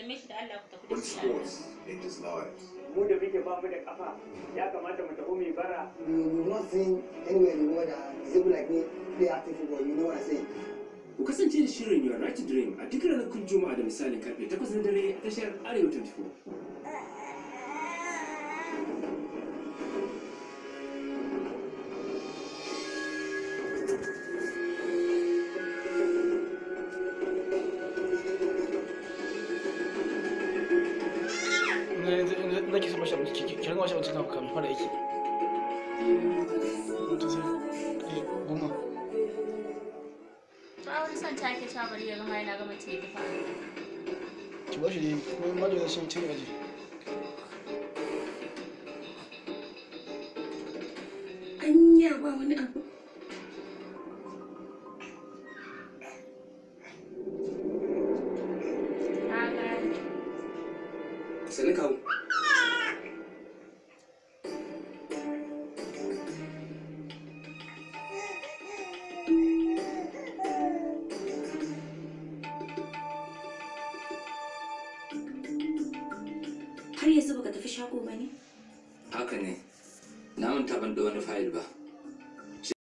sallame shi da Allah ku tafi da But shi Allah. sports changes lives. mu da muke ba mu da kafa ya kamata mu tafi mai bara You will not seen anywhere in the world that disabled like me play active football. You know what I'm saying? Ku kasance da shirin Your Right to Dream a duk ranakun Juma'a da misalin karfe 8 na dare a tashar Arewa 24. yanzu zaki saba shi abinci ki ringa bashi abinci kafin kafin fara aiki mutum sai eh, goma To a wani son take ta bari ya gama yana gama ce ta fara. ki bashi dai kuma ma da shi mutum aji anya ba wani abu Na gane. Sani kawo. har yanzu baka tafi shago ba ne haka ne na manta ban da wani fayil ba